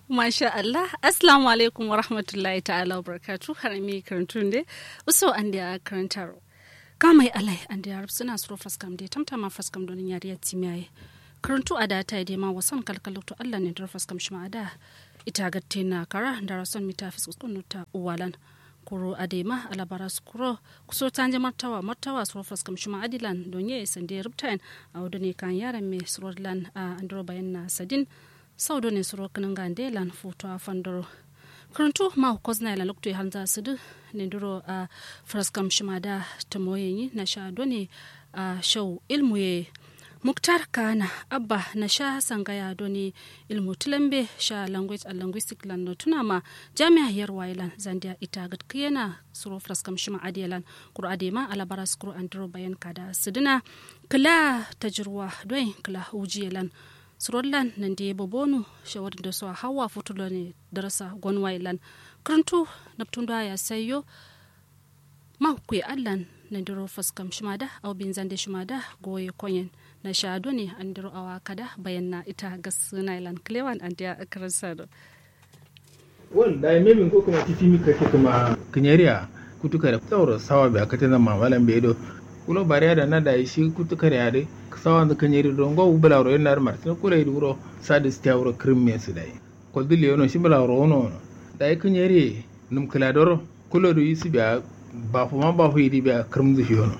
Masha Allah, Assalamu alaikum wa rahmatullahi ta'ala wa barakatu harami karantun de uso an da karantar. Kamai alai an da yarab suna suro faskam de tamtama faskam don yariya timiyaye. Karantu a da ta yi ma wasan kalkalutu Allah ne dar faskam shi da ita gatte na kara da rason mita fiskunu ta uwalan. kuro adema alabara skuro kuso tanje martawa martawa suro faskam shi adilan don ye sande rubtain a wadone kan yaran me surodlan a andro bayan na sadin saudo ne suro kanin gande lan foto a fandoro karantu ma kozna la lokto hanza sudu ne duro a fraskam shimada ta moyenyi na sha done a show ilmu ye muktar kana abba na sha sangaya doni ilmu tulambe sha language and linguistic lan no tunama jami'a yar wailan zandia ita gat kiyana suro fraskam shima adiyalan kuro adema alabara skuro andro bayan kada suduna kala tajruwa doin kala hujiyalan surollan nan da bobonu shawar da su hawa futulo ne darasa gonwailan karantu naptun da ya sayo ma kuyi allan na diro faskam shimada au bin zande shimada goye konyen na shado ne an diro awa kada bayan na ita ga sunailan klewan an da akarar sado wal da me min ko kuma titi mi kake kuma kinyariya kutuka da tsawar sawa bai akata na mamalan bai do kulo bariya da na da shi kutuka da yare sawa da kanyari don go bula ro yana martin kula yi wuro sadi sta wuro krimme su dai ko dille yono shi bula ro no da yi kanyari num kala doro kulo do yisi biya ba fu ma ba fu yi biya krim zu yono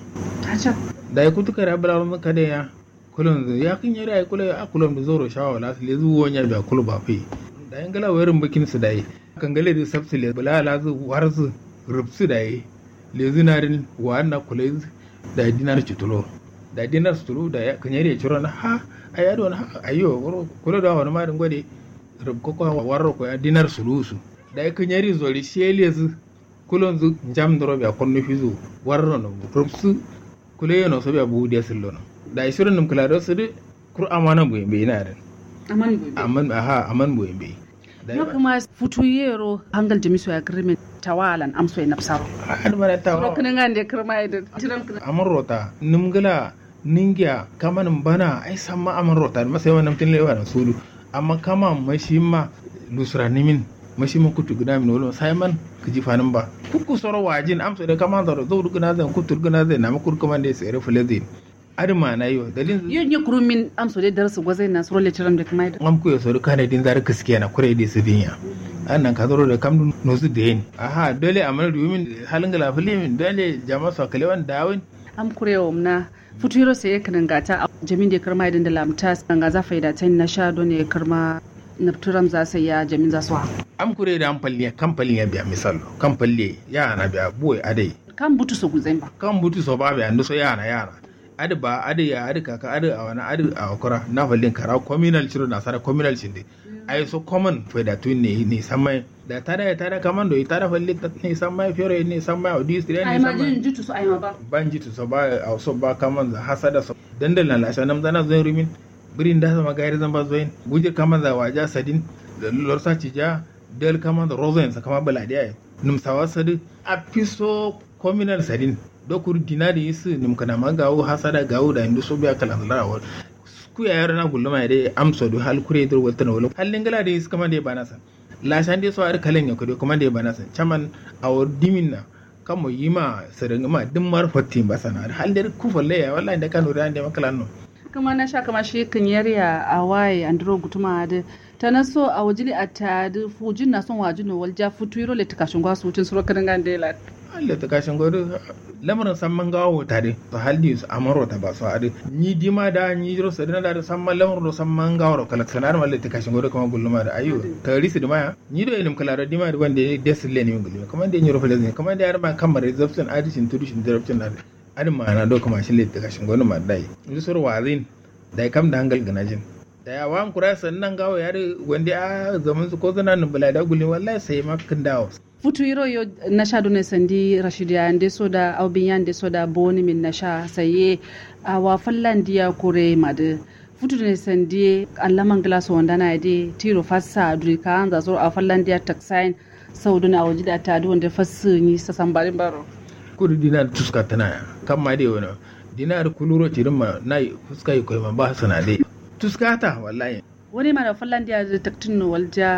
da yi kutuka da bula ro ka da ya kulon zu ya kanyari ai kula a kulon da zoro shawa la le zu wonya biya kulo ba fu da yin gala wayar bakin su dai kan gale da sabsu le bula la zu warzu rubsu dai le zinarin wa na kula da dinar cutulo da dinar suturu da ya kanyari ya ciro na ha a yado na ayo kula da wani marin gwade rubko ko warro ko dinar sulusu da ya kanyari zori shele zu kulon zu jam doro biya konno fizu warro no rubsu kula yana so biya bu dia sillo no da isirin num kula do sudu kur amana bu be ina ren aman bu aman aha aman bu be no kuma futu yero hangal jamisu ya agreement tawalan amso ya nafsaro har bara ta ro kana ngande kirma ida tiram kana amarota numgala ningiya kaman bana ai samma amarota masai wannan tin lewa na sulu amma kama mashi ma lusra nimin mashi ma kutu gina min wolo sai man kiji fanin ba kuku soro wajin amso da kama da zo gina zan kutu gina zan na makur kuma da sai rafa lazin adima na yo dalin yo nye kurumin amso da darsu gwazai na soro letiram da kuma ida am ku yo soro kana din zar kiske na kure da su dinya annan ka zoro da kam no su da yin aha dole amal rumin halin gala filimin dole jama'a su kalewan dawin am kurewa na futuro sai ya kanan gata a jamin da karma idan da lamta ga za faida ta na sha don ya karma na turam za sai ya jamin za su ha am kure da am palliya kan palliya biya misal kan palliya ya na biya boy adai kan butu so guzai ba kan butu so ba biya ndo so ya na yara adi ba adi ya adi kaka adi a wani adi a wakura na fallin kara communal ciro na sara communal shinde ai so common faida tu ne ne samai da tada ya tada kaman do tada falli ne samai fiore ne samai audi stri ai ne ma jin samai jutu so ai ma ba ban jitu so ba a so ba kaman za hasada so dandal na lasha nam zana zo rimin birin da sama gairi zan ba zoin gujir kaman za waja sadin da lorsa cija del kaman da rozoin sa kama baladiya num sawa sadi a piso communal sadin dokur dinari isu num kana ma gawo hasada gawo da indu so biya kalan larawar ku ya yaro na gulluma ya dai amsa do hal kure dur wata na wala hallin gala da isu kama da ba nasa lashan dai so ar kalen ya kudo kuma da ba nasa chaman awar dimin na kamo yima sirrin ma din marfatin ba sana hal da ku falle ya wallahi da kanu da makalan no kuma na sha kama shi kan yarya a waye andro gutuma da ta na so a wajili a ta da fujin na son wajino walja futu yiro le tikashin gwasu wucin suro kan gande la Allah ta kashin godo lamarin samman gawo tare to haldi su amaro ta ba su ade ni dima da ni jiro sa dina da samman lamarin do samman gawo kala sanar malle ta kashin godo kuma gulluma da ayo ta risi da maya ni do ilim kala da dima da wanda ya desile ne gulluma kuma da ni rofa lazin kuma da yar ma kamar zabtin adishin tudushin zarabtin da adin ma na do kuma shi le ta kashin godo ma dai ni sur wazin da kam da hangal ganajin da ya wa kura sannan gawo ya wanda a zaman su ko zana nan bala da gulluma wallahi sai makin dawo futu yiro yo na sha dune sandi rashid ya nde soda aubin ya nde soda boni min na sha saye a wa fallan diya kore made futu ne sandi allaman glass wanda na de tiro fassa duri ka an za so a fallan diya taxine sau dune a waje da ta du wanda fassu ni sa sambarin baro kudu dinar tuska tana kan ma dai wani dinar kuluro tirin ma na fuska yi koyi ma ba sana dai tuska ta wallahi wani ma da fallan diya da taktin walja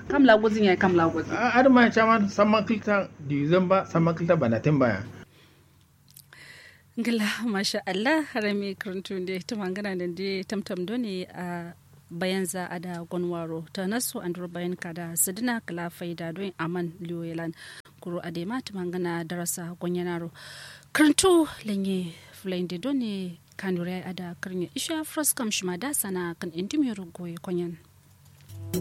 kam la gozin ya kam la gozin har ma chaman sama kilta December sama kilta banatin baya ngila masha Allah harami karuntu da ta mangana da da tamtam doni a bayan za a da gwanwaro ta nasu an bayan ka da sidina kala faida don aman liyoyelan kuro a dema ta mangana darasa gwanyanaro karantu lanye fulayin da doni kanure a da karni isha fraskam shima da sana kan intimiyar goye kwanyan